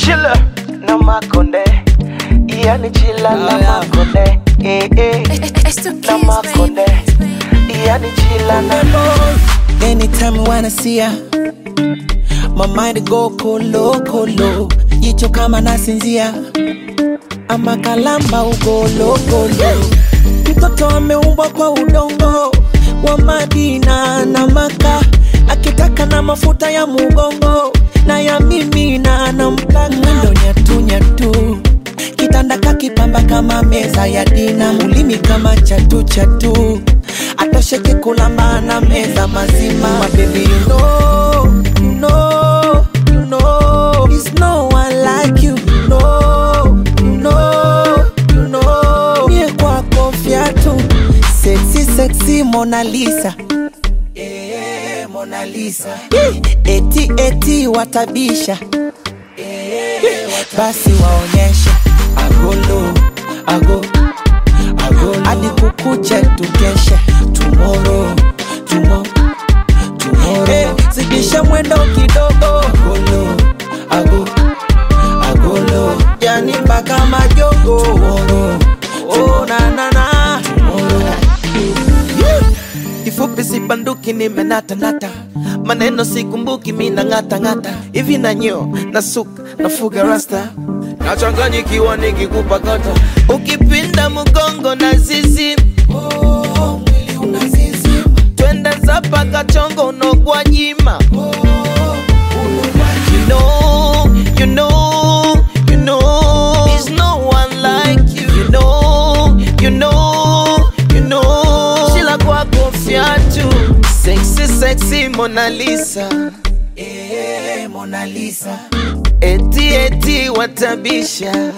chila na makonde yani chila na Ah, yeah. makonde eh, eh. It's the na kids, makonde baby. yani chila na Anytime I wanna see ya My mind go kolo kolo Jicho kama nasinzia Ama kalamba ugolo golo Mtoto ameumbwa kwa udongo Wa Madina na Maka Akitaka na mafuta ya mugongo Na ya mimi na nampaka Mwendo nyatu nyatu Kitanda kakipamba kama meza ya dina Ulimi kama chatu chatu Atosheke kulamba na meza mazima My baby you know, you know, you know There's no one like you, you know, you know, you know Mie kwako fiatu Sexy, sexy Mona Lisa Eh, Mona Lisa Eti, eti watabisha basi waonyeshe agolo ago agolo hadi kukuche tukeshe tumoro tumo tumoro hey, zidisha mwendo kidogo agolo ago agolo yani mpaka majogo tumoro oh, na, na, na. Tomorrow. Yeah. kifupi sibanduki nimenatanata maneno sikumbuki mina ng'atang'ata hivi na nyo na suka nafuga rasta nachanganyikiwa nikikupa kata ukipinda mgongo na zizi oh, mwili unazizima. twende zapa kachongo unogwa jima You know, you know, you know, there's no one like you. You know, you know, you know, Sheila kwako fiatu, sexy, sexy Mona Lisa. Eh, Mona Lisa. Eti, eti watabisha.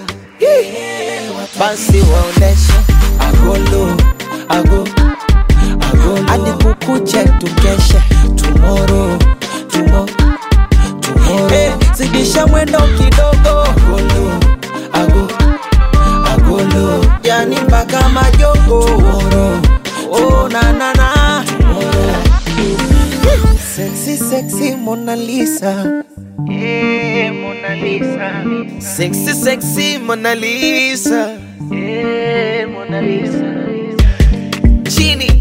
Basi waoneshe agolo, ago, agolo. Hadi kukuche tukeshe tomorrow, tomorrow Hey, zidisha mwendo kidogo agolo, ago, agolo. yani mpaka majogo Tomorrow. oh, na, na, na. Sexy, sexy Mona Lisa Eh, Mona Lisa. Sexy, sexy Mona Lisa Eh, Mona Lisa. Chini